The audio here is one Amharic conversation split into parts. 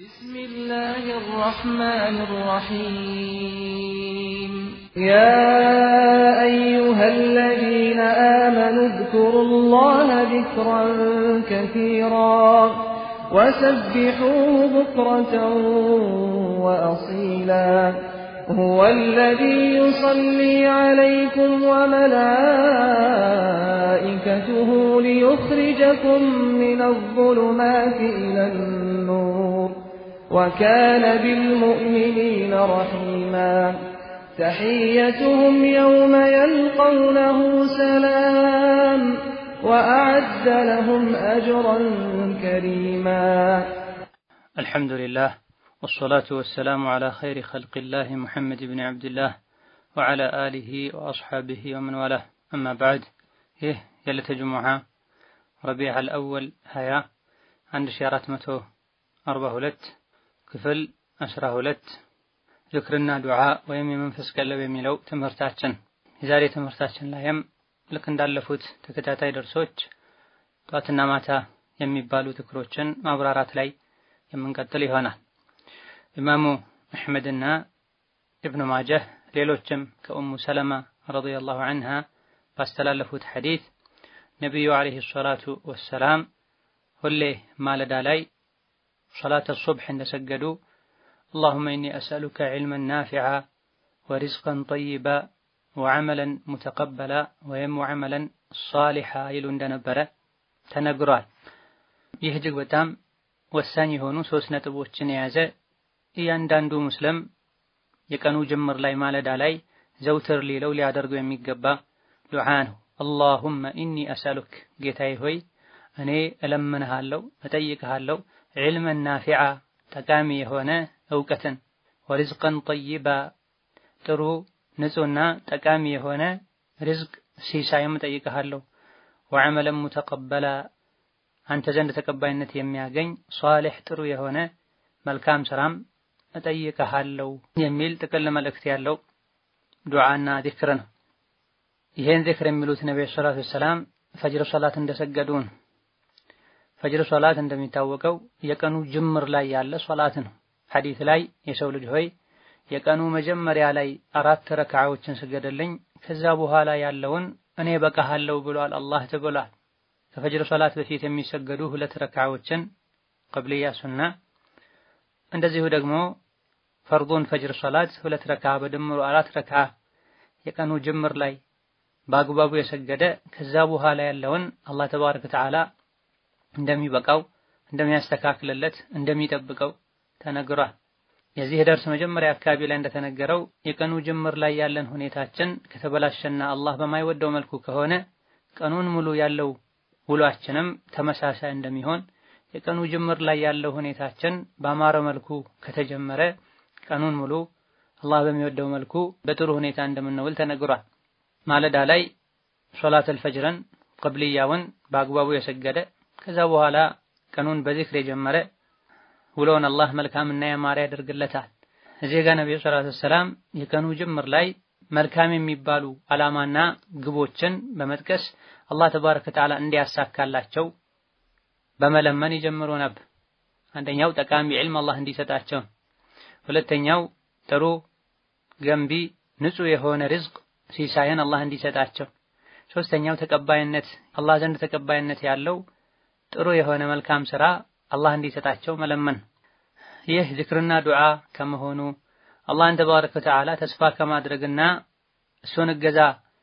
بسم الله الرحمن الرحيم يا أيها الذين آمنوا اذكروا الله ذكرا كثيرا وسبحوه بكرة وأصيلا هو الذي يصلي عليكم وملائكته ليخرجكم من الظلمات إلى النور وكان بالمؤمنين رحيما تحيتهم يوم يلقونه سلام وأعد لهم أجرا كريما الحمد لله والصلاة والسلام على خير خلق الله محمد بن عبد الله وعلى آله وأصحابه ومن والاه أما بعد ይህ የዕለተ ጅሙዓ ረቢዕ አልአወል 20 1442 ክፍል 12 ዝክርና ዱዓ ወይም የመንፈስ ቀለብ የሚለው ትምህርታችን የዛሬ ትምህርታችን ላይም ልክ እንዳለፉት ተከታታይ ደርሶች ጧትና ማታ የሚባሉ ዝክሮችን ማብራራት ላይ የምንቀጥል ይሆናል። ኢማሙ አሕመድና ኢብኑ ማጀህ ሌሎችም ከኡሙ ሰለማ ረዲየላሁ ዐንሃ ባስተላለፉት ሐዲት ነቢዩ ዓለይሂ ሰላቱ ወሰላም ሁሌ ማለዳ ላይ ሰላተ ሱብሕ እንደሰገዱ አላሁመ ኢኒ አስአሉከ ዒልመን ናፊዓ ወሪዝቀን ጠይባ ወዐመለን ሙተቀበላ ወይም ወዐመለን ሷሊሓ ይሉ እንደነበረ ተነግሯል። ይህ እጅግ በጣም ወሳኝ የሆኑ ሶስት ነጥቦችን የያዘ እያንዳንዱ ሙስሊም የቀኑ ጅምር ላይ ማለዳ ላይ ዘውትር ሊለው ሊያደርገው የሚገባ ዱዓ ነው። አላሁመ ኢኒ አስአሉክ ጌታዬ ሆይ እኔ እለምንሃለሁ እጠይቅሃለሁ ዒልመን ናፊዓ ጠቃሚ የሆነ እውቀትን ወሪዝቀን ጠይባ ጥሩ ንጹህና ጠቃሚ የሆነ ሪዝቅ ሲሳይም እጠይቅሃለሁ ወዐመለን ሙተቀበላ አንተ ዘንድ ተቀባይነት የሚያገኝ ሷሊሕ ጥሩ የሆነ መልካም ስራም እጠይቅሃለሁ የሚል ጥቅል መልእክት ያለው ዱዓና ዚክር ነው። ይሄን ዚክር የሚሉት ነብዩ ሰለላሁ ዐለይሂ ወሰለም ፈጅር ሶላት እንደሰገዱ ነው። ፈጅር ሶላት እንደሚታወቀው የቀኑ ጅምር ላይ ያለ ሶላት ነው። ሐዲስ ላይ የሰው ልጅ ሆይ የቀኑ መጀመሪያ ላይ አራት ረክዓዎችን ስገደልኝ ከዛ በኋላ ያለውን እኔ በቃሃለሁ ብሏል አላህ ተብሏል። ከፈጅር ሶላት በፊት የሚሰገዱ ሁለት ረክዓዎችን ቀብልያ ሱና፣ እንደዚሁ ደግሞ ፈርዱን ፈጅር ሶላት ሁለት ረክዓ በድምሩ አራት ረክዓ የቀኑ ጅምር ላይ በአግባቡ የሰገደ ከዛ በኋላ ያለውን አላህ ተባረከ ወተዓላ እንደሚበቃው እንደሚያስተካክልለት እንደሚጠብቀው ተነግሯል። የዚህ ደርስ መጀመሪያ አካባቢ ላይ እንደተነገረው የቀኑ ጅምር ላይ ያለን ሁኔታችን ከተበላሸና አላህ በማይወደው መልኩ ከሆነ ቀኑን ሙሉ ያለው ውሏችንም ተመሳሳይ እንደሚሆን የቀኑ ጅምር ላይ ያለው ሁኔታችን በአማረ መልኩ ከተጀመረ ቀኑን ሙሉ አላህ በሚወደው መልኩ በጥሩ ሁኔታ እንደምንውል ተነግሯል። ማለዳ ላይ ሶላተል ፈጅርን ቅብልያውን በአግባቡ የሰገደ ከዛ በኋላ ቀኑን በዚክር የጀመረ ውሎውን አላህ መልካምና ያማረ ያደርግለታል። እዚህ ጋር ነብዩ ሰለላሁ ዐለይሂ ወሰለም የቀኑ ጅምር ላይ መልካም የሚባሉ ዓላማና ግቦችን በመጥቀስ አላህ ተባረከ ወተዓላ እንዲያሳካላቸው በመለመን ይጀምሩ ነበር። አንደኛው ጠቃሚ ዒልም አላህ እንዲሰጣቸው፣ ሁለተኛው ጥሩ ገንቢ ንጹህ የሆነ ሪዝቅ ሲሳይን አላህ እንዲሰጣቸው፣ ሶስተኛው ተቀባይነት አላህ ዘንድ ተቀባይነት ያለው ጥሩ የሆነ መልካም ስራ አላህ እንዲሰጣቸው መለመን። ይህ ዝክርና ዱዓ ከመሆኑ አላህን ተባረከ ወተዓላ ተስፋ ከማድረግና እሱን እገዛ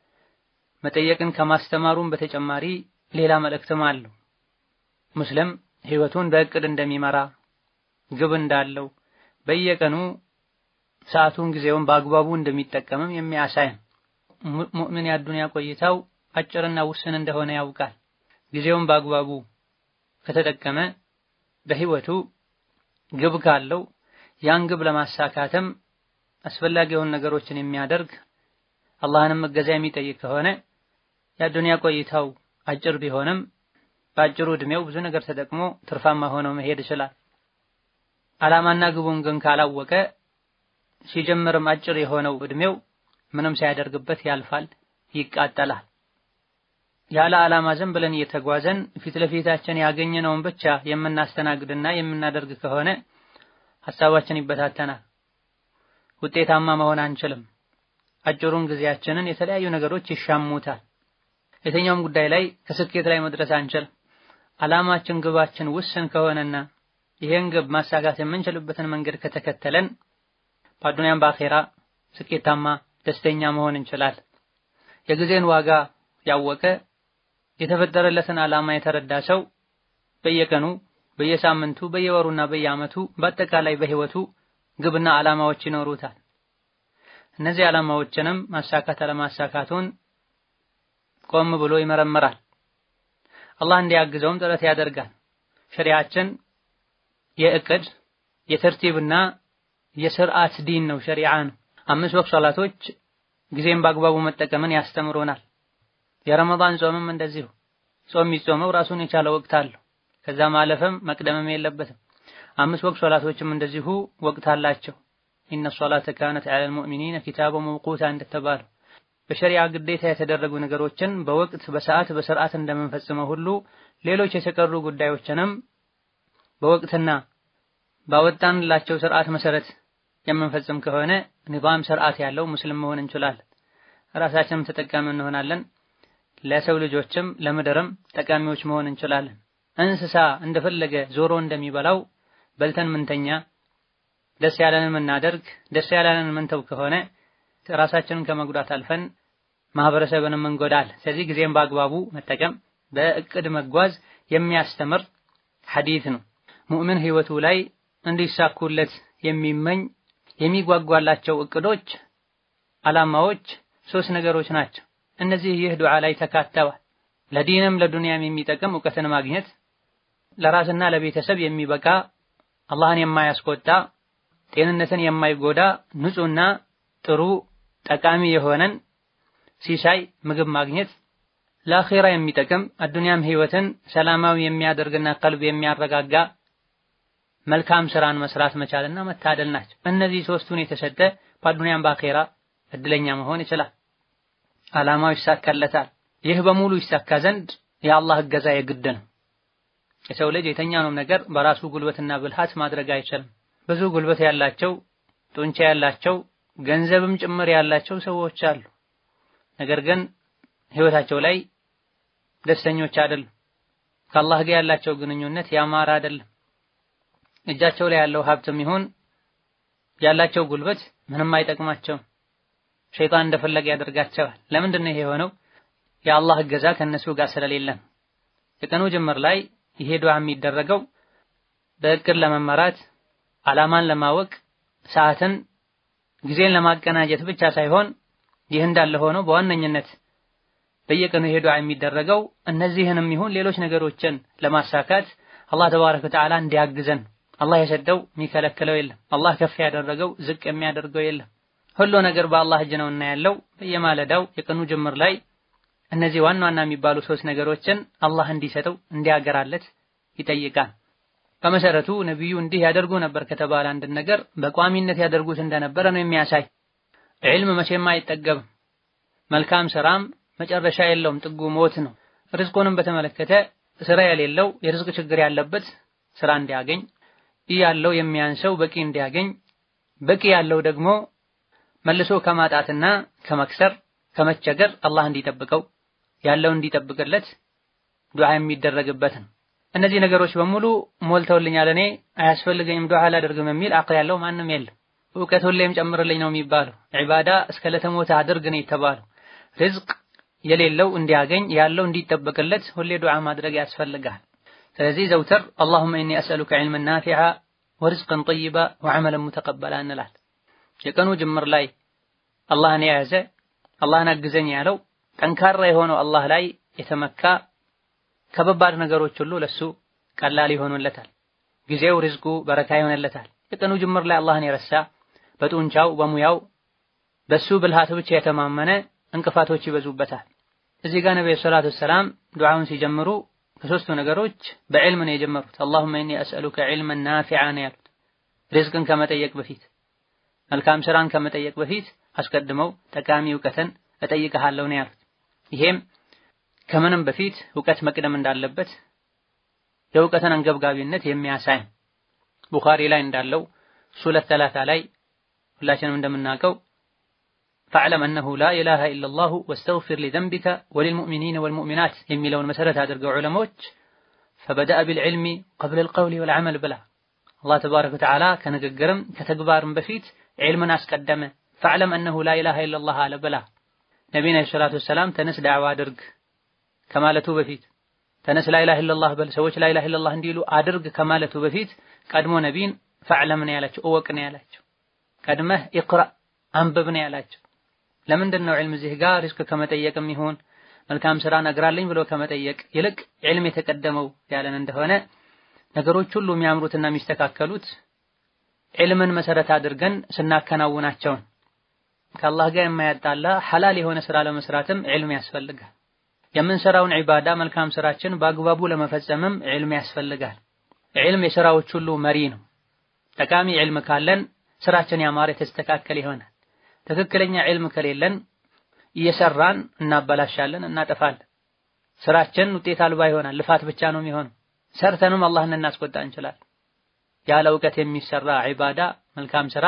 መጠየቅን ከማስተማሩም በተጨማሪ ሌላ መልእክትም አለው። ሙስሊም ህይወቱን በእቅድ እንደሚመራ ግብ እንዳለው በየቀኑ ሰዓቱን ጊዜውን በአግባቡ እንደሚጠቀምም የሚያሳይ ሙእሚን የአዱንያ ቆይታው አጭርና ውስን እንደሆነ ያውቃል። ጊዜውን በአግባቡ ከተጠቀመ በህይወቱ ግብ ካለው ያን ግብ ለማሳካትም አስፈላጊ የሆኑ ነገሮችን የሚያደርግ አላህንም እገዛ የሚጠይቅ ከሆነ የአዱንያ ቆይታው አጭር ቢሆንም በአጭሩ እድሜው ብዙ ነገር ተጠቅሞ ትርፋማ ሆኖ መሄድ ይችላል። ዓላማና ግቡን ግን ካላወቀ ሲጀምርም አጭር የሆነው እድሜው ምንም ሳያደርግበት ያልፋል፣ ይቃጠላል። ያለ ዓላማ ዝም ብለን እየተጓዘን ፊት ለፊታችን ያገኘነውን ብቻ የምናስተናግድና የምናደርግ ከሆነ ሐሳባችን ይበታተናል። ውጤታማ መሆን አንችልም። አጭሩን ጊዜያችንን የተለያዩ ነገሮች ይሻሙታል። የትኛውም ጉዳይ ላይ ከስኬት ላይ መድረስ አንችልም። ዓላማችን ግባችን ውስን ከሆነና ይሄን ግብ ማሳካት የምንችልበትን መንገድ ከተከተለን በአዱንያም በአኼራ ስኬታማ ደስተኛ መሆን እንችላለን። የጊዜን ዋጋ ያወቀ የተፈጠረለትን ዓላማ የተረዳ ሰው በየቀኑ በየሳምንቱ በየወሩና በየዓመቱ በአጠቃላይ በህይወቱ ግብና ዓላማዎች ይኖሩታል። እነዚህ ዓላማዎችንም ማሳካት አለማሳካቱን ቆም ብሎ ይመረምራል። አላህ እንዲያግዘውም ጥረት ያደርጋል። ሸሪዓችን የእቅድ የተርቲብና የስርዓት ዲን ነው፣ ሸሪዓ ነው። አምስት ወቅት ሶላቶች ጊዜን በአግባቡ መጠቀምን ያስተምሮናል። የረመዳን ጾምም እንደዚሁ ጾም የሚጾመው ራሱን የቻለ ወቅት አለው። ከዛ ማለፍም መቅደምም የለበትም። አምስት ወቅት ሶላቶችም እንደዚሁ ወቅት አላቸው። ኢነ ሶላተ ካነት ዐለል ሙእሚኒነ ኪታበ መውቁታ እንደተባለው በሸሪዓ ግዴታ የተደረጉ ነገሮችን በወቅት በሰዓት በስርዓት እንደምንፈጽመው ሁሉ ሌሎች የተቀሩ ጉዳዮችንም በወቅትና ባወጣንላቸው ስርዓት መሰረት የምንፈጽም ከሆነ ኒዛም ስርዓት ያለው ሙስሊም መሆን እንችላለን። ራሳችንም ተጠቃሚ እንሆናለን። ለሰው ልጆችም ለምድርም ጠቃሚዎች መሆን እንችላለን። እንስሳ እንደፈለገ ዞሮ እንደሚበላው በልተን ምንተኛ፣ ደስ ያለንን ምናደርግ፣ ደስ ያለንን ምንተው ከሆነ ራሳችንን ከመጉዳት አልፈን ማህበረሰብንም እንጎዳለን። ስለዚህ ጊዜን በአግባቡ መጠቀም በእቅድ መጓዝ የሚያስተምር ሐዲት ነው። ሙእምን ህይወቱ ላይ እንዲሳኩለት የሚመኝ የሚጓጓላቸው እቅዶች፣ ዓላማዎች ሶስት ነገሮች ናቸው። እነዚህ ይህ ዱዓ ላይ ተካተዋል። ለዲንም ለዱንያም የሚጠቅም እውቀትን ማግኘት፣ ለራስና ለቤተሰብ የሚበቃ አላህን የማያስቆጣ ጤንነትን የማይጎዳ ንጹህና ጥሩ ጠቃሚ የሆነን ሲሳይ ምግብ ማግኘት፣ ለአኼራ የሚጠቅም አዱንያም ህይወትን ሰላማዊ የሚያደርግና ቀልብ የሚያረጋጋ መልካም ስራን መስራት መቻልና መታደል ናቸው። እነዚህ ሶስቱን የተሰጠ በአዱንያም በአኼራ እድለኛ መሆን ይችላል። ዓላማው ይሳካለታል። ይህ በሙሉ ይሳካ ዘንድ የአላህ እገዛ የግድ ነው። የሰው ልጅ የተኛውንም ነገር በራሱ ጉልበትና ብልሃት ማድረግ አይችልም። ብዙ ጉልበት ያላቸው ጡንቻ ያላቸው ገንዘብም ጭምር ያላቸው ሰዎች አሉ። ነገር ግን ህይወታቸው ላይ ደስተኞች አይደሉም። ከአላህ ጋር ያላቸው ግንኙነት ያማረ አይደለም። እጃቸው ላይ ያለው ሀብትም ይሁን ያላቸው ጉልበት ምንም አይጠቅማቸውም። ሸይጣን እንደፈለገ ያደርጋቸዋል። ለምንድን ነው ይሄ የሆነው? የአላህ እገዛ ከነሱ ጋር ስለሌለም። የቀኑ ጅምር ላይ ይሄ ዱዓ የሚደረገው በእቅድ ለመመራት ዓላማን ለማወቅ ሰዓትን ጊዜን ለማቀናጀት ብቻ ሳይሆን ይህ እንዳለ ሆኖ በዋነኝነት በየቀኑ ይሄ ዱዓ የሚደረገው እነዚህንም ይሁን ሌሎች ነገሮችን ለማሳካት አላህ ተባረከ ወተዓላ እንዲያግዘን። አላህ የሰጠው የሚከለክለው የለም። አላህ ከፍ ያደረገው ዝቅ የሚያደርገው የለም። ሁሉ ነገር በአላህ እጅ ነውና ያለው በየማለዳው የቀኑ ጅምር ላይ እነዚህ ዋና ዋና የሚባሉ ሶስት ነገሮችን አላህ እንዲሰጠው እንዲያገራለት ይጠይቃል። በመሰረቱ ነቢዩ እንዲህ ያደርጉ ነበር ከተባለ አንድ ነገር በቋሚነት ያደርጉት እንደነበረ ነው የሚያሳይ። ዒልም መቼም አይጠገብም። መልካም ስራም መጨረሻ የለውም፣ ጥጉ ሞት ነው። ርዝቁንም በተመለከተ ስራ የሌለው የርዝቅ ችግር ያለበት ስራ እንዲያገኝ፣ ያለው የሚያንሰው በቂ እንዲያገኝ፣ በቂ ያለው ደግሞ መልሶ ከማጣትና ከመክሰር ከመቸገር አላህ እንዲጠብቀው ያለው እንዲጠብቅለት ዱዓ የሚደረግበት ነው። እነዚህ ነገሮች በሙሉ ሞልተውልኛል እኔ አያስፈልገኝም ዱዓ አላደርግም የሚል አቅል ያለው ማንም የለም። እውቀት ሁሌም ጨምርልኝ ነው የሚባለው። ዒባዳ እስከ ለተሞተ አድርግ ነው የተባለው። ርዝቅ የሌለው እንዲያገኝ ያለው እንዲጠበቅለት ሁሌ ዱዓ ማድረግ ያስፈልጋል። ስለዚህ ዘውትር አላሁመ ኢኒ አስአሉከ ዒልመን ናፊዓ ወርዝቀን ጠይባ ወዐመለን ሙተቀበላ እንላል። የቀኑ ጅምር ላይ አላህን የያዘ አላህን አግዘኝ ያለው ጠንካራ የሆነው አላህ ላይ የተመካ ከበባድ ነገሮች ሁሉ ለሱ ቀላል ይሆኑለታል። ጊዜው ርዝቁ በረካ ይሆንለታል። የቀኑ ጅምር ላይ አላህን የረሳ በጡንቻው በሙያው በሱ ብልሃት ብቻ የተማመነ እንቅፋቶች ይበዙበታል። እዚህ ጋር ነብዩ ሰለላሁ ዐለይሂ ወሰለም ዱዓውን ሲጀምሩ ከሶስቱ ነገሮች በዕልም ነው የጀመሩት። አላሁመ ኢኒ አስአሉከ ዒልመን ናፊዓ ነው ያሉት። ሪዝቅን ከመጠየቅ በፊት መልካም ስራን ከመጠየቅ በፊት አስቀድመው ጠቃሚ እውቀትን እጠይቅሃለሁ ነው ያሉት። ይሄም ከምንም በፊት እውቀት መቅደም እንዳለበት የእውቀትን አንገብጋቢነት የሚያሳይ ቡኻሪ ላይ እንዳለው ሱረት ሰላሳ ላይ ሁላችንም እንደምናውቀው ፈዕለም አነሁ ላ ኢላሃ ኢለላሁ ወስተግፊር ሊዘንቢከ ወሊልሙእሚኒነ ወልሙእሚናት የሚለውን መሰረት አድርገው ዑለሞች ፈበደአ ቢልዕልሚ ቀብለ ልቀውሊ ወልዓመል ብላ አላህ ተባረከ ወተዓላ ከንግግርም ከተግባርም በፊት ዒልምን አስቀደመ። ፈዕለም አነሁ ላ ኢላሃ ኢለላህ አለ ብላ ነቢይና ሰላቱ ወሰላም ተነስ ዳዕዋ አድርግ ከማለቱ በፊት ተነስ ላኢላሃ ኢለላህ በል ሰዎች ላኢላሃ ኢለላህ እንዲሉ አድርግ ከማለቱ በፊት ቀድሞ ነቢይን ፈዕለም ነው ያላቸው፣ እወቅ ነው ያላቸው። ቀድመህ ኢቅራ አንብብ ነው ያላቸው። ለምንድን ነው ዒልም እዚህ ጋር ሪዝቅ ከመጠየቅም ይሁን መልካም ስራ ነግራለኝ ብሎ ከመጠየቅ ይልቅ ዒልም የተቀደመው ያለን እንደሆነ ነገሮች ሁሉ የሚያምሩትና የሚስተካከሉት ዒልምን መሰረት አድርገን ስናከናውናቸውን ከአላህ ጋር የማያጣላ ሐላል የሆነ ስራ ለመስራትም ዒልም ያስፈልጋል። የምንሰራውን ዒባዳ መልካም ስራችን በአግባቡ ለመፈጸምም ዒልም ያስፈልጋል። ዒልም የስራዎች ሁሉ መሪ ነው። ጠቃሚ ዒልም ካለን ስራችን ያማረ የተስተካከለ ይሆናል። ትክክለኛ ዒልም ከሌለን እየሰራን እናበላሻለን፣ እናጠፋለን። ስራችን ውጤት አልባ ይሆናል። ልፋት ብቻ ነው የሚሆነው። ሰርተንም አላህን እናስቆጣ እንችላለን። ያለ እውቀት የሚሰራ ዒባዳ መልካም ስራ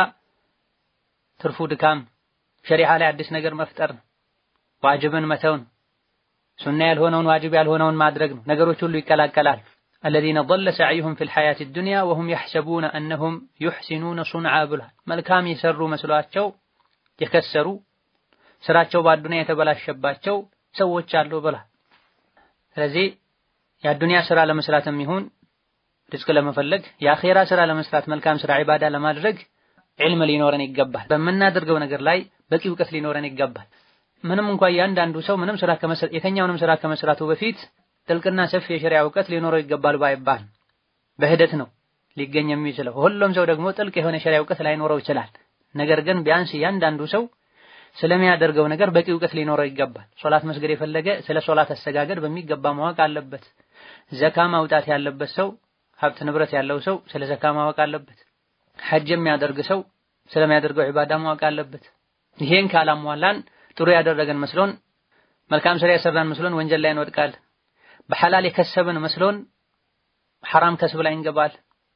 ትርፉ ድካም፣ ሸሪዓ ላይ አዲስ ነገር መፍጠር ነው። ዋጅብን መተው ነው። ሱና ያልሆነውን ዋጅብ ያልሆነውን ማድረግ ነው። ነገሮች ሁሉ ይቀላቀላል። አለዚነ ضل سعيهم في الحياة الدنيا وهم يحسبون أنهم يحسنون صنعا ብሏል። መልካም የሰሩ መስሏቸው የከሰሩ ስራቸው በአዱንያ የተበላሸባቸው ሰዎች አሉ ብሏል። ስለዚህ የአዱንያ ስራ ለመስራትም ይሁን ሪዝቅ ለመፈለግ የአኼራ ስራ ለመስራት መልካም ስራ ዒባዳ ለማድረግ ዒልም ሊኖረን ይገባል። በምናደርገው ነገር ላይ በቂ እውቀት ሊኖረን ይገባል። ምንም እንኳ እያንዳንዱ ሰው ምንም ስራ ከመስራት የተኛውንም ስራ ከመስራቱ በፊት ጥልቅና ሰፊ የሸሪዓ እውቀት ሊኖረው ይገባል ባይባል በሂደት ነው ሊገኝ የሚችለው። ሁሉም ሰው ደግሞ ጥልቅ የሆነ የሸሪዓ እውቀት ላይኖረው ይችላል። ነገር ግን ቢያንስ እያንዳንዱ ሰው ስለሚያደርገው ነገር በቂ እውቀት ሊኖረው ይገባል። ሶላት መስገድ የፈለገ ስለ ሶላት አሰጋገድ በሚገባ ማወቅ አለበት። ዘካ ማውጣት ያለበት ሰው ሀብት ንብረት ያለው ሰው ስለ ዘካ ማወቅ አለበት። ሐጅ የሚያደርግ ሰው ስለሚያደርገው ዒባዳ ማወቅ አለበት። ይሄን ካላሟላን ጥሩ ያደረገን መስሎን መልካም ስራ ያሰራን መስሎን ወንጀል ላይ እንወድቃለን። በሐላል የከሰብን መስሎን ሐራም ከስብ ላይ እንገባል።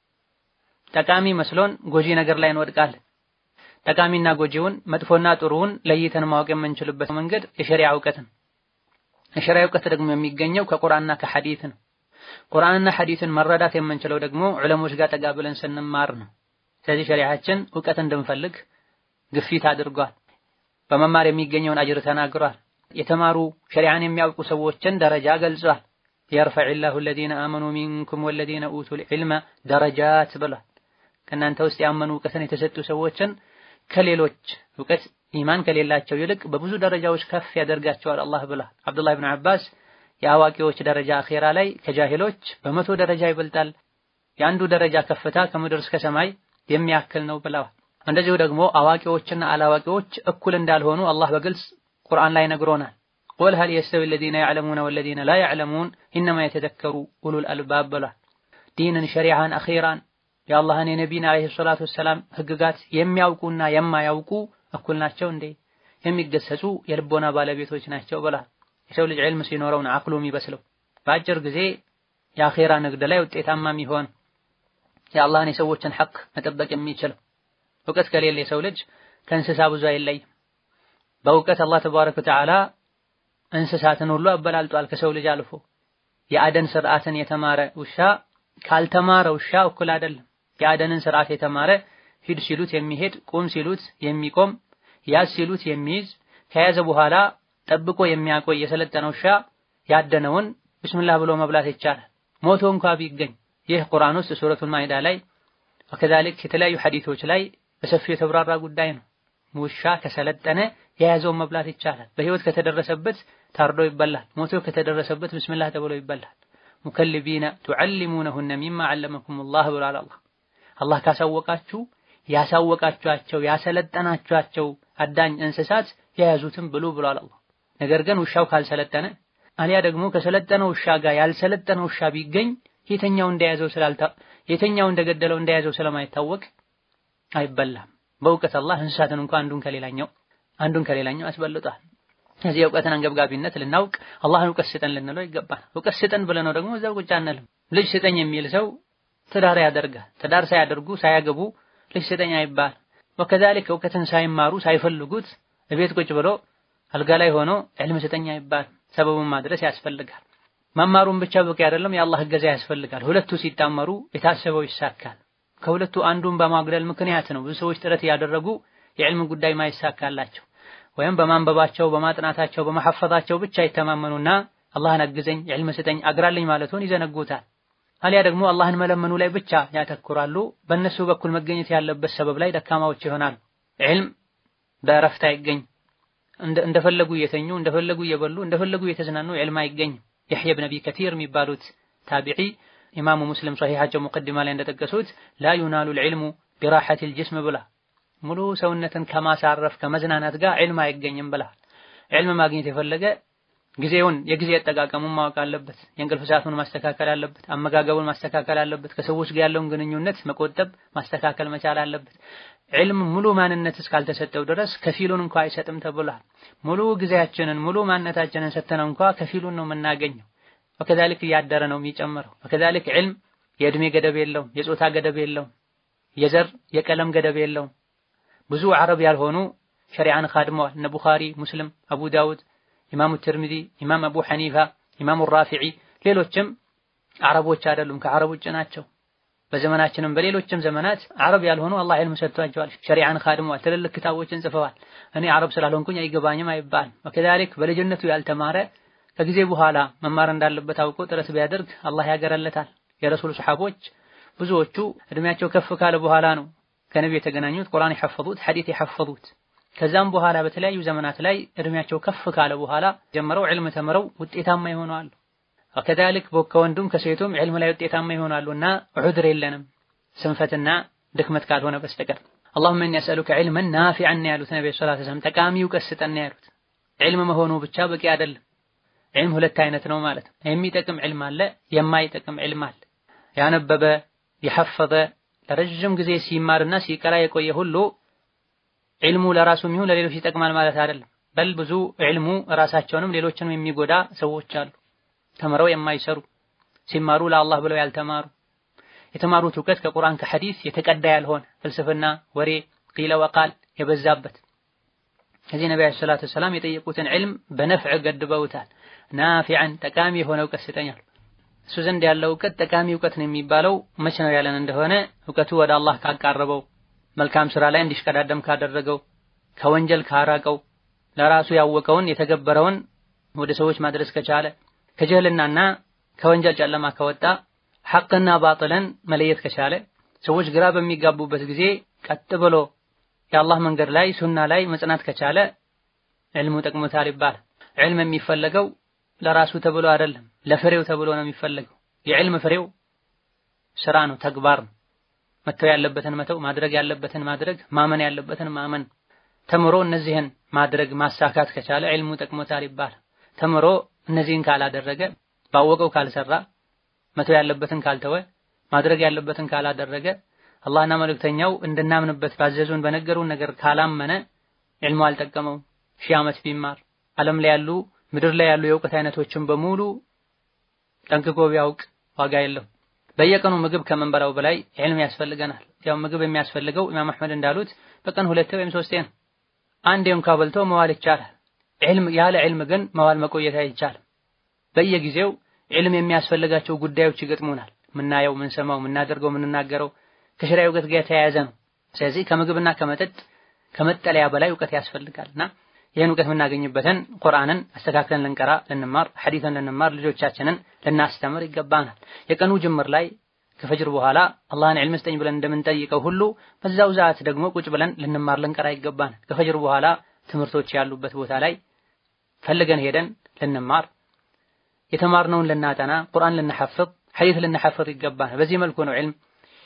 ጠቃሚ መስሎን ጎጂ ነገር ላይ እንወድቃለን። ጠቃሚና ጎጂውን መጥፎና ጥሩውን ለይተን ማወቅ የምንችልበት መንገድ የሸሪዓ እውቀት ነው። የሸሪዓ እውቀት ደግሞ የሚገኘው ከቁርአንና ከሐዲት ነው። ቁርአንና ሐዲትን መረዳት የምንችለው ደግሞ ዑለሞች ጋር ጠጋ ብለን ስንማር ነው። ስለዚህ ሸሪዓችን እውቀት እንድንፈልግ ግፊት አድርጓል። በመማር የሚገኘውን አጅር ተናግሯል። የተማሩ ሸሪዓን የሚያውቁ ሰዎችን ደረጃ ገልጿል። የርፈዕላሁ አለዚነ አመኑ ሚንኩም ወለዚነ ኡቱል ዒልመ ደረጃት ብሏል። ከእናንተ ውስጥ ያመኑ እውቀትን የተሰጡ ሰዎችን ከሌሎች እውቀት ኢማን ከሌላቸው ይልቅ በብዙ ደረጃዎች ከፍ ያደርጋቸዋል አላህ ብሏል። አብዱላህ ብን አባስ የአዋቂዎች ደረጃ አኼራ ላይ ከጃሂሎች በመቶ ደረጃ ይበልጣል፣ የአንዱ ደረጃ ከፍታ ከምድር እስከ ሰማይ የሚያክል ነው ብለዋል። እንደዚሁ ደግሞ አዋቂዎችና አላዋቂዎች እኩል እንዳልሆኑ አላህ በግልጽ ቁርአን ላይ ነግሮናል። ቁል ሀል የስተዊ አለዚነ ያዕለሙነ ወለዚነ ላ ያዕለሙን ኢነማ የተዘከሩ ኡሉል አልባብ ብሏል። ዲንን፣ ሸሪዓን፣ አኼራን የአላህን የነቢይን ዓለይሂ ሰላቱ ወሰላም ህግጋት የሚያውቁና የማያውቁ እኩል ናቸው እንዴ? የሚገሰጹ የልቦና ባለቤቶች ናቸው ብሏል። የሰው ልጅ ዕልም ሲኖረው ነው አቅሉ የሚበስለው። በአጭር ጊዜ የአኼራ ንግድ ላይ ውጤታማ የሚሆን የአላህን የሰዎችን ሐቅ መጠበቅ የሚችለው እውቀት ከሌለ የሰው ልጅ ከእንስሳ ብዙ አይለይም። በእውቀት አላህ ተባረከ ወተዓላ እንስሳትን ሁሉ አበላልጧል ከሰው ልጅ አልፎ። የአደን ስርዓትን የተማረ ውሻ ካልተማረ ውሻ እኩል አይደለም። የአደንን ስርዓት የተማረ ሂድ ሲሉት የሚሄድ ቁም ሲሉት የሚቆም ያዝ ሲሉት የሚይዝ ከያዘ በኋላ ጠብቆ የሚያቆይ የሰለጠነ ውሻ ያደነውን ብስምላህ ብሎ መብላት ይቻላል፣ ሞቶ እንኳ ቢገኝ። ይህ ቁርአን ውስጥ ሱረቱል ማኢዳ ላይ ወከዛሊክ የተለያዩ ሐዲቶች ላይ በሰፊው የተብራራ ጉዳይ ነው። ውሻ ከሰለጠነ የያዘውን መብላት ይቻላል። በህይወት ከተደረሰበት ታርዶ ይበላል። ሞቶ ከተደረሰበት ብስምላህ ተብሎ ይበላል። ሙከልቢነ ቱዓሊሙነሁነ ሚማ ዐለመኩሙላህ ብሏል አላህ። አላህ ካሳወቃችሁ ያሳወቃችኋቸው ያሰለጠናችኋቸው አዳኝ እንስሳት የያዙትን ብሉ ብሏል አላህ። ነገር ግን ውሻው ካልሰለጠነ አሊያ ደግሞ ከሰለጠነው ውሻ ጋር ያልሰለጠነው ውሻ ቢገኝ የተኛው እንደያዘው ስላልታ የተኛው እንደገደለው እንደያዘው ስለማይታወቅ አይበላም። በእውቀት አላህ እንስሳትን እንኳን አንዱን ከሌላኛው አንዱን ከሌላኛው አስበልጧል። እዚህ የእውቀትን አንገብጋቢነት ልናውቅ አላህን እውቀት ስጠን ልንለው ይገባል። እውቀት ስጠን ብለነው ደግሞ እዛው ቁጭ አንልም። ልጅ ስጠኝ የሚል ሰው ትዳር ያደርጋል። ትዳር ሳያደርጉ ሳያገቡ ልጅ ስጠኝ አይባል። ወከዛሊክ እውቀትን ሳይማሩ ሳይፈልጉት እቤት ቁጭ ብሎ አልጋ ላይ ሆኖ ዕልም ስጠኝ አይባል። ሰበቡን ማድረስ ያስፈልጋል። መማሩን ብቻ በቂ አይደለም፣ የአላህ እገዛ ያስፈልጋል። ሁለቱ ሲጣመሩ የታሰበው ይሳካል። ከሁለቱ አንዱን በማጉደል ምክንያት ነው ብዙ ሰዎች ጥረት እያደረጉ የዕልም ጉዳይ ማይሳካላቸው ወይም በማንበባቸው በማጥናታቸው በመሐፈዛቸው ብቻ ይተማመኑና አላህን አግዘኝ ዕልም ስጠኝ አግራልኝ ማለቱን ይዘነጉታል። አሊያ ደግሞ አላህን መለመኑ ላይ ብቻ ያተኩራሉ። በእነሱ በኩል መገኘት ያለበት ሰበብ ላይ ደካማዎች ይሆናሉ። ዕልም በእረፍት አይገኝ። እንደፈለጉ እየተኙ እንደፈለጉ እየበሉ እንደፈለጉ እየተዝናኑ ዕልም አይገኝም። የሕያ ብን አቢ ከቲር የሚባሉት ታቢዒ ኢማሙ ሙስሊም ሶሒሓቸው ሙቀዲማ ላይ እንደጠቀሱት ላ ዩናሉ ልዕልሙ ቢራሐቲል ጅስም ብላ ሙሉ ሰውነትን ከማሳረፍ ከመዝናናት ጋር ዕልም አይገኝም ብላ። ዕልም ማግኘት የፈለገ ጊዜውን የጊዜ አጠቃቀሙን ማወቅ አለበት። የእንቅልፍ ሰዓቱን ማስተካከል አለበት። አመጋገቡን ማስተካከል አለበት። ከሰዎች ጋር ያለውን ግንኙነት መቆጠብ ማስተካከል መቻል አለበት። ዕልም ሙሉ ማንነት እስካልተሰጠው ድረስ ከፊሉን እንኳ አይሰጥም ተብሏል። ሙሉ ጊዜያችንን ሙሉ ማንነታችንን ሰጥተነው እንኳ ከፊሉን ነው የምናገኘው። ወከዛሊክ እያደረ ነው የሚጨምረው። ወከዛሊክ ዕልም የእድሜ ገደብ የለውም፣ የጾታ ገደብ የለውም፣ የዘር የቀለም ገደብ የለውም። ብዙ አረብ ያልሆኑ ሸሪዓን ካድመዋል። እነ ቡኻሪ፣ ሙስሊም፣ አቡ ዳውድ ኢማሙ ትርሚዚ፣ ኢማም አቡ ሐኒፋ፣ ኢማሙ ራፊዒ ሌሎችም አረቦች አይደሉም፣ ከአረብ ውጭ ናቸው። በዘመናችንም በሌሎችም ዘመናት አረብ ያልሆኑ አላህ ዕልም ሰጥቷቸዋል፣ ሸሪዓን ካድመዋል፣ ትልልቅ ክታቦችን ጽፈዋል። እኔ አረብ ስላልሆንኩኝ አይገባኝም አይባልም። ወከዛሊክ በልጅነቱ ያልተማረ ከጊዜ በኋላ መማር እንዳለበት አውቆ ጥረት ቢያደርግ አላህ ያገረለታል። የረሱል ሰሐቦች ብዙዎቹ እድሜያቸው ከፍ ካለ በኋላ ነው ከነቢ የተገናኙት፣ ቁርአን የሐፈዙት፣ ሐዲስ የሐፈዙት ከዛም በኋላ በተለያዩ ዘመናት ላይ እድሜያቸው ከፍ ካለ በኋላ ጀምረው ዕልም ተምረው ውጤታማ ይሆናሉ። ከዛሊክ ከወንዱም ከሴቱም ዕልም ላይ ውጤታማ ይሆናሉ እና ዑድር የለንም ስንፈትና ድክመት ካልሆነ በስተቀር። አላሁመ ኢኒ አስአሉከ ዒልመን ናፊዐን ያሉት ነብዩ ሰለላሁ ዐለይሂ ወሰለም ጠቃሚ እውቀት ስጠን ያሉት። ዕልም መሆኑ ብቻ በቂ አይደለም። ዕልም ሁለት አይነት ነው ማለት ነው። የሚጠቅም ዕልም አለ፣ የማይጠቅም ዕልም አለ። ያነበበ የሐፈዘ ለረጅም ጊዜ ሲማርና ሲቀራ የቆየ ሁሉ ዕልሙ ለራሱም ይሁን ለሌሎች ይጠቅማል ማለት አይደለም። በል ብዙ ዕልሙ ራሳቸውንም ሌሎችንም የሚጎዳ ሰዎች አሉ። ተምረው የማይሰሩ ሲማሩ ለአላህ ብለው ያልተማሩ የተማሩት እውቀት ከቁርአን ከሐዲስ የተቀዳ ያልሆነ ፍልስፍና፣ ወሬ፣ ቂለ ወቃል የበዛበት ከዚህ ነቢ ዓለይሂ ሰላቱ ወሰላም የጠየቁትን ዕልም በነፍዕ ገድበውታል። ናፊዐን ጠቃሚ የሆነ እውቀት ስጠኛል። እሱ ዘንድ ያለው እውቀት ጠቃሚ እውቀት ነው የሚባለው መቼ ነው ያለን እንደሆነ እውቀቱ ወደ አላህ ካቃረበው መልካም ስራ ላይ እንዲሽቀዳደም ካደረገው ከወንጀል ካራቀው ለራሱ ያወቀውን የተገበረውን ወደ ሰዎች ማድረስ ከቻለ ከጀህልናና ከወንጀል ጨለማ ከወጣ ሐቅና ባጥልን መለየት ከቻለ ሰዎች ግራ በሚጋቡበት ጊዜ ቀጥ ብሎ የአላህ መንገድ ላይ ሱና ላይ መጽናት ከቻለ ዕልሙ ጠቅሞታል ይባላል። ዕልም የሚፈለገው ለራሱ ተብሎ አይደለም፣ ለፍሬው ተብሎ ነው የሚፈለገው። የዕልም ፍሬው ስራ ነው፣ ተግባር ነው። መተው ያለበትን መተው፣ ማድረግ ያለበትን ማድረግ፣ ማመን ያለበትን ማመን። ተምሮ እነዚህን ማድረግ ማሳካት ከቻለ ዕልሙ ጠቅሞታል ይባላል። ተምሮ እነዚህን ካላደረገ፣ ባወቀው ካልሰራ፣ መተው ያለበትን ካልተወ፣ ማድረግ ያለበትን ካላደረገ፣ አላህና መልእክተኛው እንድናምንበት ባዘዙን በነገሩን ነገር ካላመነ ዕልሙ አልጠቀመውም። ሺህ ዓመት ቢማር ዓለም ላይ ያሉ ምድር ላይ ያሉ የእውቀት አይነቶችን በሙሉ ጠንቅቆ ቢያውቅ ዋጋ የለው። በየቀኑ ምግብ ከመንበላው በላይ ዕልም ያስፈልገናል። ያው ምግብ የሚያስፈልገው ኢማም አሕመድ እንዳሉት በቀን ሁለቴ ወይም ሶስቴ ነው። አንዴ እንኳ በልቶ መዋል ይቻላል። ዕልም ያለ ዕልም ግን መዋል መቆየት አይቻልም። በየጊዜው ዕልም የሚያስፈልጋቸው ጉዳዮች ይገጥሙናል። ምናየው፣ ምንሰማው፣ ምናደርገው፣ ምንናገረው ከሸሪዓ እውቀት ጋር የተያያዘ ነው። ስለዚህ ከምግብና ከመጠጥ ከመጠለያ በላይ እውቀት ያስፈልጋልና ይህን እውቀት የምናገኝበትን ቁርአንን አስተካክለን ልንቀራ ልንማር፣ ሐዲትን ልንማር፣ ልጆቻችንን ልናስተምር ይገባናል። የቀኑ ጅምር ላይ ከፈጅር በኋላ አላህን ዕልም ስጠኝ ብለን እንደምንጠይቀው ሁሉ በዛው ሰዓት ደግሞ ቁጭ ብለን ልንማር ልንቀራ ይገባናል። ከፈጅር በኋላ ትምህርቶች ያሉበት ቦታ ላይ ፈልገን ሄደን ልንማር፣ የተማርነውን ልናጠና፣ ቁርአን ልንሐፍዝ፣ ሐዲት ልንሐፍዝ ይገባናል። በዚህ መልኩ ነው ዕልም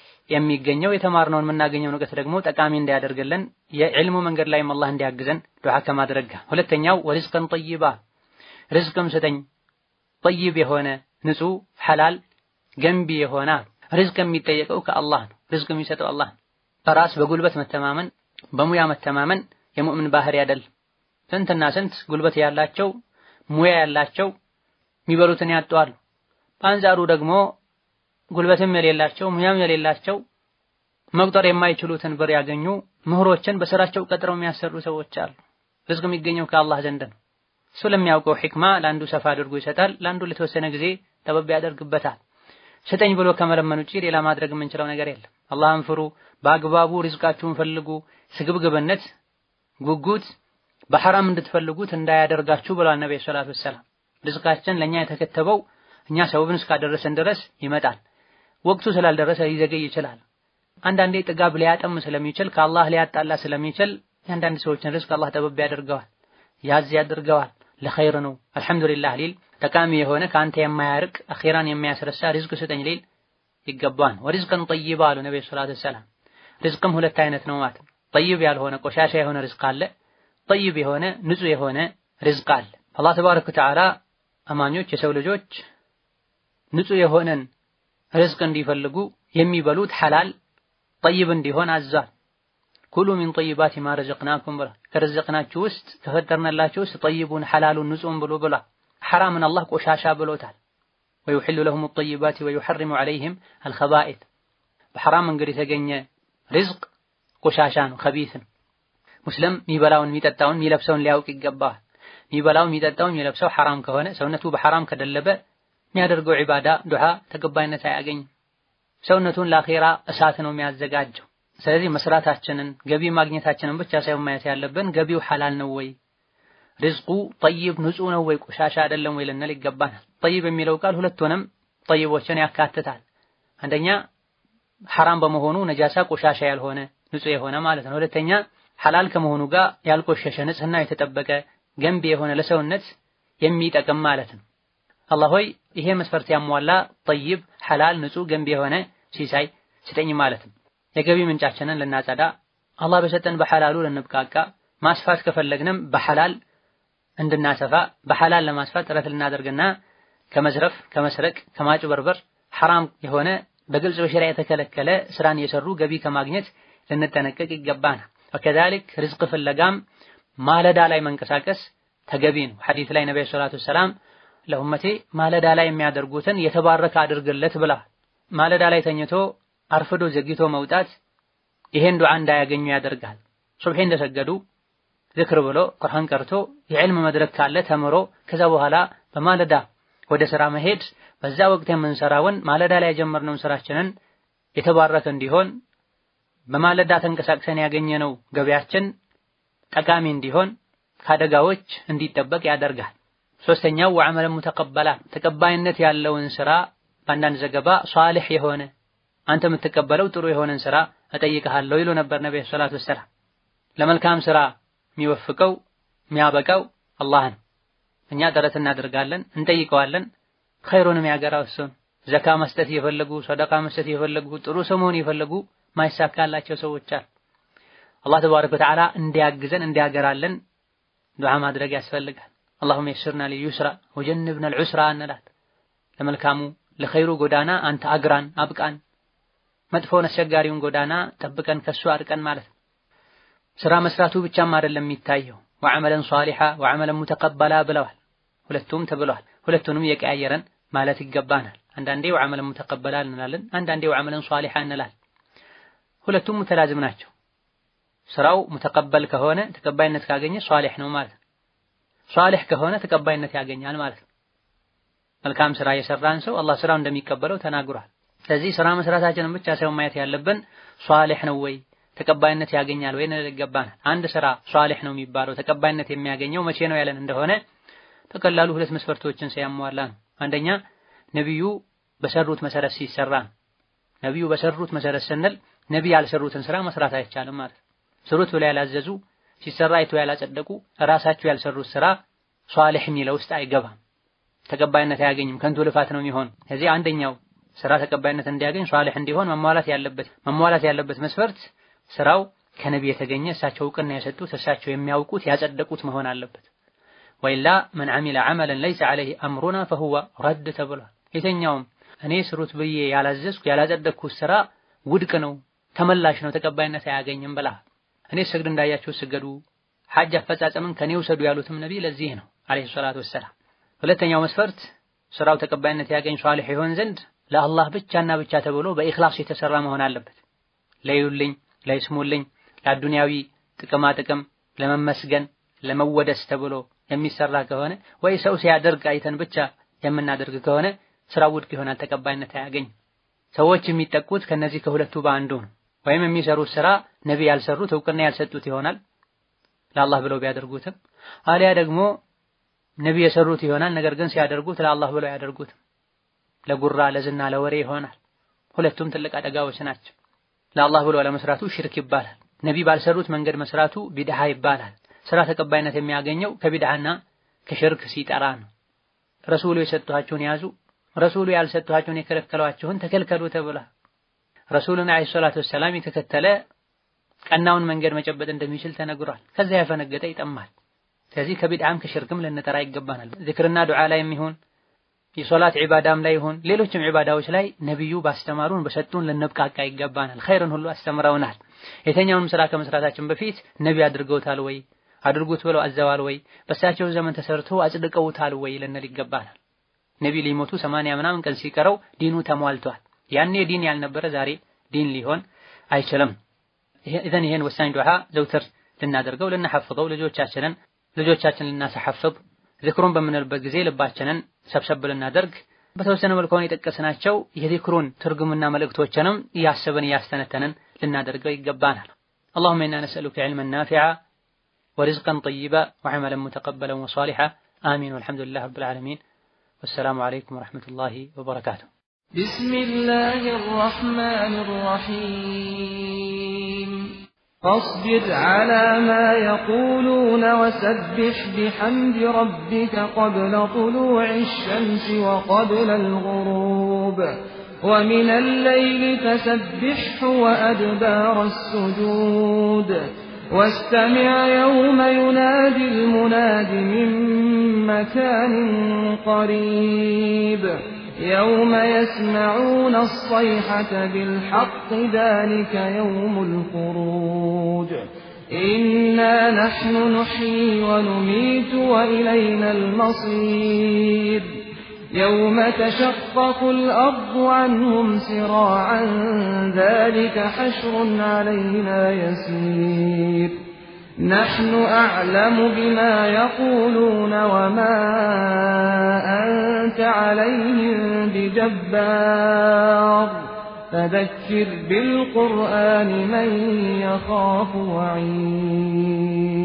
የሚገኘው የተማርነውን የምናገኘውን እውቀት ደግሞ ጠቃሚ እንዲያደርግልን የዕልሙ መንገድ ላይም አላህ እንዲያግዘን ዱዓ ከማድረግ ጋር። ሁለተኛው ወሪዝቀን ጠይባ ርዝቅም ስጠኝ ጠይብ የሆነ ንጹህ ሐላል ገንቢ የሆነ ርዝቅ የሚጠየቀው ከአላህ ነው። ርዝቅ የሚሰጠው አላህ ነው። በራስ በጉልበት መተማመን በሙያ መተማመን የሙእምን ባህሪ አይደለም። ስንትና ስንት ጉልበት ያላቸው ሙያ ያላቸው የሚበሉትን ያጧሉ። በአንጻሩ ደግሞ ጉልበትም የሌላቸው ሙያም የሌላቸው መቁጠር የማይችሉትን ብር ያገኙ ምሁሮችን በስራቸው ቀጥረው የሚያሰሩ ሰዎች አሉ። ርዝቅ የሚገኘው ከአላህ ዘንድ ነው። እሱ ለሚያውቀው ሒክማ ለአንዱ ሰፋ አድርጎ ይሰጣል፣ ለአንዱ ለተወሰነ ጊዜ ጠበብ ያደርግበታል። ስጠኝ ብሎ ከመለመን ውጪ ሌላ ማድረግ የምንችለው ነገር የለም። አላህን ፍሩ፣ በአግባቡ ሪዝቃችሁን ፈልጉ። ስግብግብነት፣ ጉጉት በሐራም እንድትፈልጉት እንዳያደርጋችሁ ብሏል ነብዩ ሰለላሁ ዐለይሂ ወሰለም። ሪዝቃችን ለኛ የተከተበው እኛ ሰበብን እስካደረሰን ድረስ ይመጣል። ወቅቱ ስላልደረሰ ሊዘገይ ይችላል። አንዳንዴ ጥጋብ ሊያጠም ስለሚችል ከአላህ ሊያጣላ ስለሚችል የአንዳንድ ሰዎችን ሪዝቅ አላህ ጠበብ ያደርገዋል፣ ያዝ ያደርገዋል። ለኸይር ነው አልሐምዱሊላህ ሊል ጠቃሚ የሆነ ከአንተ የማያርቅ አኺራን የሚያስረሳ ሪዝቅ ስጠኝ ሊል ይገባል። ወሪዝቅን ጠይባ አሉ ነብዩ ሰለላሁ ዐለይሂ ወሰለም። ሪዝቅም ሁለት አይነት ነው ማለት ነው። ጠይብ ያልሆነ ቆሻሻ የሆነ ሪዝቅ አለ። ጠይብ የሆነ ንጹህ የሆነ ሪዝቅ አለ። አላህ ተባረከ ወተዓላ አማኞች የሰው ልጆች ንጹህ የሆነን ሪዝቅ እንዲፈልጉ የሚበሉት ሐላል ጠይብ እንዲሆን አዟል። ኩሉ ሚን ጠይባቲ ማ ረዘቅናኩም ብሏል። ከረዘቅናችሁ ውስጥ ከፈጠርንላችሁ ውስጥ ጠይቡን ሐላሉን ንጹህን ብሎ ብሏል። ሐራምን አላህ ቆሻሻ ብሎታል። ወዩሕሉ ለሁም ጠይባቲ ወዩሐሪሙ ዐለይሂም አልኸባኢት በሐራም መንገድ የተገኘ ሪዝቅ ቆሻሻ ነው፣ ከቢት ነው። ሙስሊም የሚበላውን የሚጠጣውን የሚለብሰውን ሊያውቅ ይገባዋል። የሚበላው የሚጠጣው የሚለብሰው ሐራም ከሆነ ሰውነቱ በሐራም ከደለበ የሚያደርገው ዒባዳ ዱዓ ተቀባይነት አያገኝም። ሰውነቱን ለአኼራ እሳት ነው የሚያዘጋጀው። ስለዚህ መስራታችንን ገቢ ማግኘታችንን ብቻ ሳይሆን ማየት ያለብን ገቢው ሐላል ነው ወይ፣ ሪዝቁ ጠይብ ንጹህ ነው ወይ፣ ቆሻሻ አይደለም ወይ ልንል ይገባናል። ጠይብ የሚለው ቃል ሁለቱንም ጠይቦችን ያካትታል። አንደኛ ሐራም በመሆኑ ነጃሳ ቆሻሻ ያልሆነ ንጹህ የሆነ ማለት ነው። ሁለተኛ ሐላል ከመሆኑ ጋር ያልቆሸሸ ንጽህና የተጠበቀ ገንቢ የሆነ ለሰውነት የሚጠቅም ማለት ነው። አላህ ሆይ ይሄ መስፈርት ያሟላ ጠይብ፣ ሐላል፣ ንጹህ ገንቢ የሆነ ሲሳይ ስጠኝ ማለት ነው። የገቢ ምንጫችንን ልናጸዳ አላህ በሰጠን በሐላሉ ልንብቃቃ ማስፋት ከፈለግንም በሐላል እንድናሰፋ በሐላል ለማስፋት ጥረት ልናደርግና ከመዝረፍ፣ ከመስረቅ፣ ከማጭበርበር ሐራም የሆነ በግልጽ በሸሪዓ የተከለከለ ስራን እየሰሩ ገቢ ከማግኘት ልንጠነቀቅ ይገባናል። ወከዛሊክ ርዝቅ ፍለጋም ማለዳ ላይ መንቀሳቀስ ተገቢ ነው። ሐዲስ ላይ ነብዩ ሰለላሁ ዐለይሂ ወሰለም ለኡመቴ ማለዳ ላይ የሚያደርጉትን የተባረከ አድርግለት ብለዋል። ማለዳ ላይ ተኝቶ አርፍዶ ዘግይቶ መውጣት ይሄን ዱዓ እንዳያገኙ ያደርጋል። ሱብሒ እንደሰገዱ ዝክር ብሎ ቁርአን ቀርቶ የዕልም መድረክ ካለ ተምሮ ከዛ በኋላ በማለዳ ወደ ስራ መሄድ በዛ ወቅት የምንሰራውን ማለዳ ላይ የጀመርነውን ስራችንን የተባረከ እንዲሆን በማለዳ ተንቀሳቅሰን ያገኘነው ገበያችን ጠቃሚ እንዲሆን ከአደጋዎች እንዲጠበቅ ያደርጋል። ሶስተኛው ወዐመለን ሙተቀበላ ተቀባይነት ያለውን ስራ በአንዳንድ ዘገባ ሷሊህ የሆነ አንተ የምትቀበለው ጥሩ የሆነን ስራ እጠይቅሃለሁ ይሉ ነበር ነብዩ ሰለላሁ ዐለይሂ ወሰለም። ለመልካም ስራ የሚወፍቀው የሚያበቃው አላህ ነው። እኛ ጥረት እናደርጋለን፣ እንጠይቀዋለን። ኸይሩንም ያገራው እሱን ዘካ መስጠት እየፈለጉ ሰደቃ መስጠት እየፈለጉ ጥሩ ሰው መሆን እየፈለጉ ማይሳካላቸው ሰዎች አሉ። አላህ ተባረከ ወተዓላ እንዲያግዘን እንዲያገራለን ዱዓ ማድረግ ያስፈልጋል። አላሁመ የስርና ሊዩስራ ወጀንብና ልዑስራ እንላት። ለመልካሙ ለኸይሩ ጎዳና አንተ አግራን አብቃን፣ መጥፎውን አስቸጋሪውን ጎዳና ጠብቀን ከሱ አርቀን ማለት ነው። ስራ መስራቱ ብቻም አይደለም የሚታየው ወዐመለን ሷሊሓ ወዐመለን ሙተቀበላ ብለዋል። ሁለቱም ተብለዋል። ሁለቱንም የቀያየረን ማለት ይገባናል። አንዳንዴ ወዐመለን ሙተቀበላ እንላለን፣ አንዳንዴ ወዐመለን ሷሊሓ እንላለን። ሁለቱም ሙተላዝም ናቸው። ስራው ሙተቀበል ከሆነ ተቀባይነት ካገኘ ሷሊሕ ነው ማለት ነው። ሷሊሕ ከሆነ ተቀባይነት ያገኛል ማለት ነው። መልካም ስራ የሰራን ሰው አላህ ስራው እንደሚቀበለው ተናግሯል። ስለዚህ ስራ መስራታችንን ብቻ ሳይሆን ማየት ያለብን ሷሊሕ ነው ወይ ተቀባይነት ያገኛል ወይ ነው ይገባናል። አንድ ስራ ሷሊሕ ነው የሚባለው ተቀባይነት የሚያገኘው መቼ ነው ያለን እንደሆነ በቀላሉ ሁለት መስፈርቶችን ሲያሟላ ነው። አንደኛ ነቢዩ በሰሩት መሰረት ሲሰራ ነው። ነቢዩ በሰሩት መሰረት ስንል ነቢይ ያልሰሩትን ስራ መስራት አይቻልም ማለት ነው። ስሩት ብለው ያላዘዙ ሲሰራ አይቶ ያላጸደቁ ራሳቸው ያልሰሩት ስራ ሷሊሕ የሚለው ውስጥ አይገባም፣ ተቀባይነት አያገኝም፣ ከንቱ ልፋት ነው የሚሆን። ከዚህ አንደኛው ስራ ተቀባይነት እንዲያገኝ ሷሊሕ እንዲሆን መሟላት ያለበት መሟላት ያለበት መስፈርት ስራው ከነቢይ የተገኘ እሳቸው እውቅና የሰጡት እሳቸው የሚያውቁት ያጸደቁት መሆን አለበት። ወይላ መን ዐሚለ ዐመለን ለይሰ ዐለይሂ አምሩና ፈሁወ ረድ ተብሏል። የተኛውም እኔ ስሩት ብዬ ያላዘዝኩ ያላጸደቅኩት ስራ ውድቅ ነው፣ ተመላሽ ነው፣ ተቀባይነት አያገኝም ብላ እኔ ስግድ እንዳያችሁ ስገዱ፣ ሐጅ አፈጻጸምን ከኔ ውሰዱ ያሉትም ነቢይ ለዚህ ነው አለይሂ ሰላቱ ወሰላም። ሁለተኛው መስፈርት ስራው ተቀባይነት ያገኝ ሷሊሕ ይሆን ዘንድ ለአላህ ብቻና ብቻ ተብሎ በኢኽላስ የተሰራ መሆን አለበት። ለዩልኝ፣ ለይስሙልኝ፣ ለአዱንያዊ ጥቅማ ጥቅም ለመመስገን ለመወደስ ተብሎ የሚሰራ ከሆነ ወይ ሰው ሲያደርግ አይተን ብቻ የምናደርግ ከሆነ ስራው ውድቅ ይሆናል፣ ተቀባይነት አያገኝም። ሰዎች የሚጠቁት ከነዚህ ከሁለቱ በአንዱ ነው። ወይም የሚሰሩት ስራ ነቢ ያልሰሩት እውቅና ያልሰጡት ይሆናል ለአላህ ብለው ቢያደርጉትም፣ አሊያ ደግሞ ነቢ የሰሩት ይሆናል ነገር ግን ሲያደርጉት ለአላህ ብለው ያደርጉትም ለጉራ ለዝና ለወሬ ይሆናል። ሁለቱም ትልቅ አደጋዎች ናቸው። ለአላህ ብሎ ለመስራቱ ሽርክ ይባላል። ነቢ ባልሰሩት መንገድ መስራቱ ቢድሃ ይባላል። ስራ ተቀባይነት የሚያገኘው ከቢድሃና ከሽርክ ሲጠራ ነው። ረሱሉ የሰጧችሁን ያዙ፣ ረሱሉ ያልሰጧችሁን የከለከሏችሁን ተከልከሉ ተብሏል። ረሱሉን አለይሂ ሰላቱ ወሰላም የተከተለ ቀናውን መንገድ መጨበጥ እንደሚችል ተነግሯል። ከዚያ ያፈነገጠ ይጠማል። ስለዚህ ከቢድዓም ከሽርክም ልንጠራ ይገባናል። ዚክርና ዱዓ ላይ የሚሆን የሶላት ዒባዳም ላይ ይሁን ሌሎችም ዒባዳዎች ላይ ነቢዩ ባስተማሩን በሰጡን ልንብቃቃ ይገባናል። ኸይርን ሁሉ አስተምረውናል። የተኛውንም ስራ ከመስራታችን በፊት ነቢ አድርገውታል ወይ አድርጉት ብለው አዘዋል ወይ በእሳቸው ዘመን ተሰርቶ አጽድቀውታል ወይ ልንል ይገባናል። ነቢ ሊሞቱ ሰማንያ ምናምን ቀን ሲቀረው ዲኑ ተሟልቷል። ያኔ ዲን ያልነበረ ዛሬ ዲን ሊሆን አይችልም። ኢዘን ይሄን ወሳኝ ዱዓ ዘውትር ልናደርገው ልናሐፍظው ልጆቻችንን ልጆቻችንን ልናሰሐፍظ ዚክሩን በምንልበት ጊዜ ልባችንን ሰብሰብ ልናደርግ በተወሰነ መልኩ አሁን የጠቀስናቸው የዚክሩን ትርጉምና መልእክቶችንም እያሰብን እያስተነተንን ልናደርገው ይገባናል። اللهم إنا نسألك علما نافعا ورزقا طيبا وعملا متقبلا وصالحا آمين والحمد لله رب العالمين والسلام عليكم ورحمة الله وبركاته بسم الله الرحمن الرحيم فاصبر على ما يقولون وسبح بحمد ربك قبل طلوع الشمس وقبل الغروب ومن الليل فسبحه وأدبار السجود واستمع يوم ينادي المناد من مكان قريب يوم يسمعون الصيحة بالحق ذلك يوم الخروج إنا نحن نحيي ونميت وإلينا المصير يوم تشقق الأرض عنهم سراعا ذلك حشر علينا يسير نحن أعلم بما يقولون وما أنت عليهم بجبار فذكر بالقرآن من يخاف وعيد